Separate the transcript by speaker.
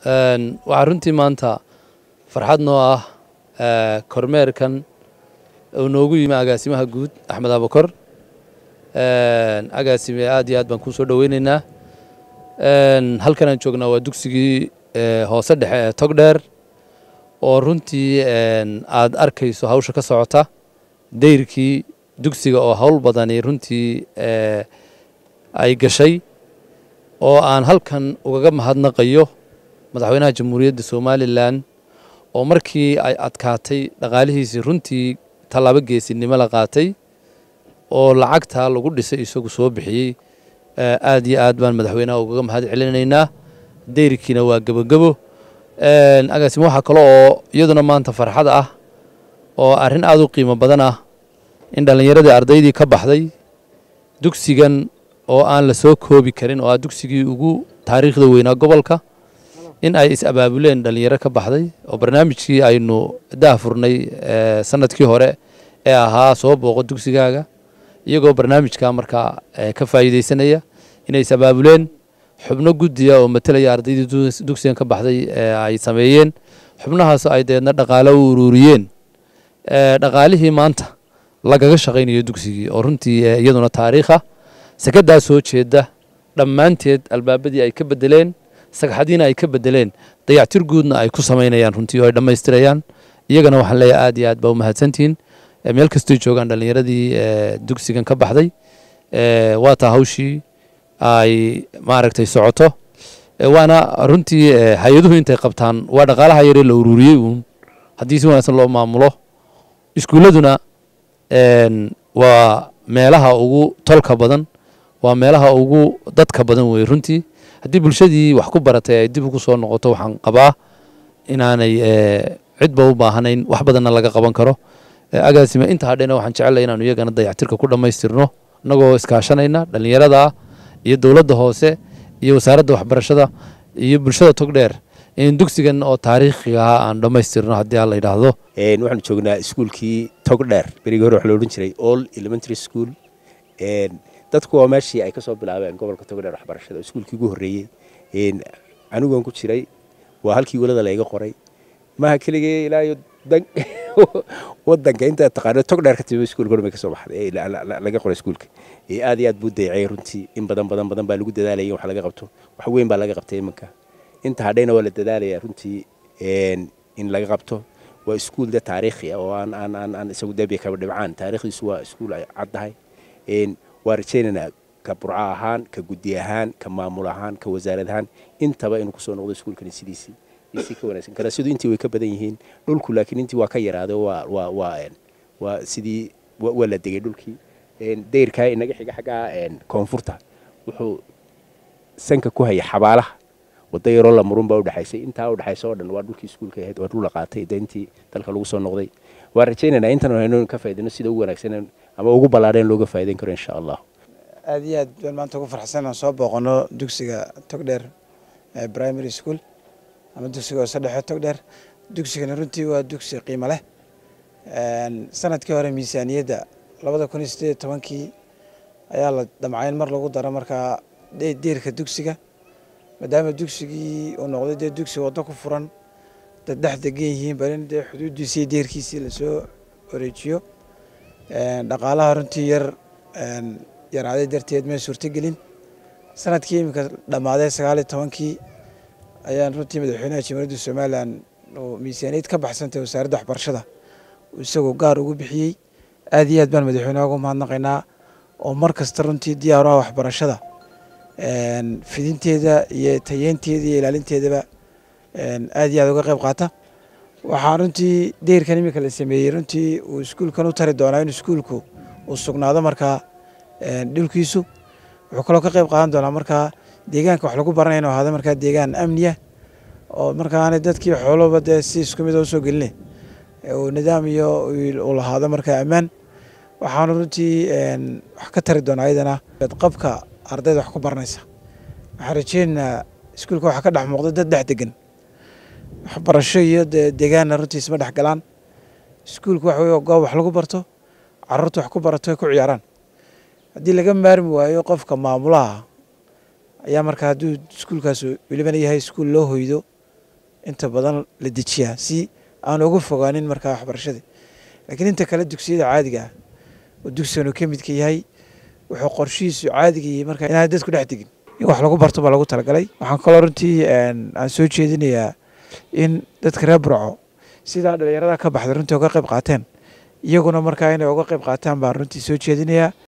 Speaker 1: waxaa runtii maanta farxad noo ah kormeerkan uu noogu yimi agaasimaha guud axmed abakor agaasime aad iyo aad baan kuu soo dhoweyneynaa halkan aan joognaa waa dugsigii hoose dhexe ee togdheer oo runtii aad arkayso hawsha ka socota dayrkii dugsiga oo hawl badani runtii ay gashay oo aan halkan ugaga mahadnaqayo madaxweynaha jamhuuriyadda somalilan oo markii ay adkaatay dhaqaalihiisii runtii tallaabo geesinimo la qaatay oo lacagtaa lagu dhisay isagu soo bixiyey aad iyo aad baan madaxweynaha ugaga mahad celinaynaa dayrkiina waa gebogebo agaasimo waxaa kale oo iyaduna maanta farxad ah oo arrin aad u qiimo badan ah in dhallinyaradii ardaydii ka baxday dugsigan oo aan la soo koobi karin oo ah dugsigii ugu taariikhda weynaa gobolka in ay is-abaabuleen dhallinyaro ka baxday oo barnaamijkii aynu daahfurnay sanadkii hore ee ahaa soo booqo dugsigaaga iyagoo barnaamijka markaa ka faa'iideysanaya inay is-abaabuleen xubno guddiya oo matelaya ardaydii dugsigan ka baxday ay sameeyeen xubnahaas ay deedna dhaqaalo u ururiyeen dhaqaalihii maanta lagaga shaqaynayo dugsigii oo runtii iyaduna taariikha sakadaa soo jeeda dhammaanteed albaabadii ay ka bedeleen sagxadiina ay ka bedeleen dayactir guudna ay ku samaynayaan runtii oo ay dhammaystirayaan iyagana waxaan leeyahay aad iyo aad baa u mahadsantihiin meel kastoy joogaan dhallinyaradii dugsigan ka baxday waa taa hawshii ay maaragtay socoto waana runtii hay-aduhu intay qabtaan waa dhaqaalaha yaree la ururiyey uun haddii si wanaagsan loo maamulo iskuulladuna waa meelaha ugu tolka badan waa meelaha ugu dadka badan wey runtii haddii bulshadii wax ku baratay ay dib ugu soo noqoto waxaan qabaa inaanay cidba u baahanayn wax badanna laga qaban karo agaasime inta hadhena waxaan jecellay inaanu iyagana dayactirka ku dhammaystirno innagoo iskaashanayna dhallinyarada iyo dowladda hoose iyo wasaaradda waxbarashada iyo bulshada togdheer in dugsigan oo taariikhiga ahaa aan dhammaystirno haddii aan la yidhaahdo
Speaker 2: waxaanu joognaa iskuulkii togdheer berigii hore waxa la odhan jiray all elementary school dadku waa meeshii ay ka soo bilaabeen gobolka togdheer waxbarashada iskuulkii ugu horreeyey anigoon ku jiray waa halkii welada layga qoray maaha keligee ilaayo wadanka inta taqaano togdheer ka timi iskuulka hormay ka soo baxday laga qoray iskuulka aad iyo aad buu dayacay runtii in badan badan badan baa lagu dadaalayay in wax laga qabto wax weyn baa laga qabtay imanka inta hadhayna waa la dadaalaya runtii in laga qabto waa iskuul de taariikhi ah oo aan aan aan aan isagu deebiya kaba dhibcaan taariikhdiisu waa iskuul ay caddahay waa rajaynaynaa ka burco ahaan ka guddi ahaan ka maamul ahaan ka wasaarad ahaan intaba inuu kusoo noqdo iskuulkani sidiisii si ka wanaagsan kalasyadu intii way ka badan yihiin dhulku laakiin intii waa ka yaraaday waa waa waa waa sidii waa la degay dhulkii dayrkaa inaga xiga xaggaa koonfurta wuxuu sanka ku haya xabaalaha wada yaroo la murun baa udhexaysay intaa udhexaysa oo dhan waa dhulkii iskuulka ahayd waa dhul la qaatay de intii dalka lagu soo noqday waa rajaynaynaa intan haynu ka faaidino sida ugu wanaagsan ama ugu ballaadheen looga faa'idayn karo insha allah
Speaker 3: aad iyo aad baan maanta ugu farxsan aan soo booqano dugsiga togdheer primary school ama dugsiga hoose dhexe togdheer dugsigana runtii waa dugsi qiimo leh sanadkii hore miisaaniyadda labada kun iyo sideed iyo tobankii ayaa la damcayn mar lagu daro markaa deerka dugsiga maadaama dugsigii uu noqday dee dugsi waddo ku furan dad dhex degan yihiin bal in dee xuduuddiisii deerkiisii lasoo wareejiyo dhaqaalaha runtii yar yaraaday darteed may suurtogelin sanadkii iminka dhammaaday sagaal iyo tobankii ayaan runtii madaxweynaha jamhuuriyadda somalilan oo miisaaniyad ka baxsantay wasaaradda waxbarashada isagoo gaar ugu bixiyey aad iyo aad baan madaxweynaha ugu mahadnaqaynaa oo mar kasta runtii diyaaraha waxbarashada fidinteeda iyo tayeynteeda iyo ilaalinteedaba aad iyo aad uga qayb qaata waxaa runtii deyrkan iminka la sameeyey runtii uu iskuulkan u tari doonaa in iskuulku uu sugnaado markaa dhulkiisu wuxuu kaloo ka qayb qaadan doonaa markaa deegaanka wax lagu baranaya inu ahaado markaa deegaan amniya oo markaana dadkii xooloba dee si isku mid usoo geline uu nidaam iyo uu lahaado markaa ammaan waxaanu runtii wax ka tari doonaa ayadana qabka ardayda wax ku baranaysa waxaan rajeynaynaa iskuulka waxaa ka dhex muuqda dad dhex degan waxbarasho iyo dee deegaanna runtii isma dhex galaan iskuulka waxa wey goob wax lagu barto caruurta wax ku barato ay ku ciyaaraan haddii laga maarmi waayo qofka maamulaha ayaa markaa hadduu iskuulkaas welibana yahay iskuul loo hoydo inta badan la dejiyaa si aan uga fogaanin markaa waxbarashadii laakiin inta kale dugsiyada caadiga ah oo dugsigan uu ka midka yahay wuxuu qorshihiisu caadiga yahay markaa inaan dadku dhex tegin in wax lagu barto baa lagu talagalay waxaan kaloo runtii aan soo jeedinayaa in dadka reer burco sidaa dhalinyarada ka baxday runtii uga qayb qaateen iyaguna markaa inay uga qayb qaataan baan runtii soo jeedinayaa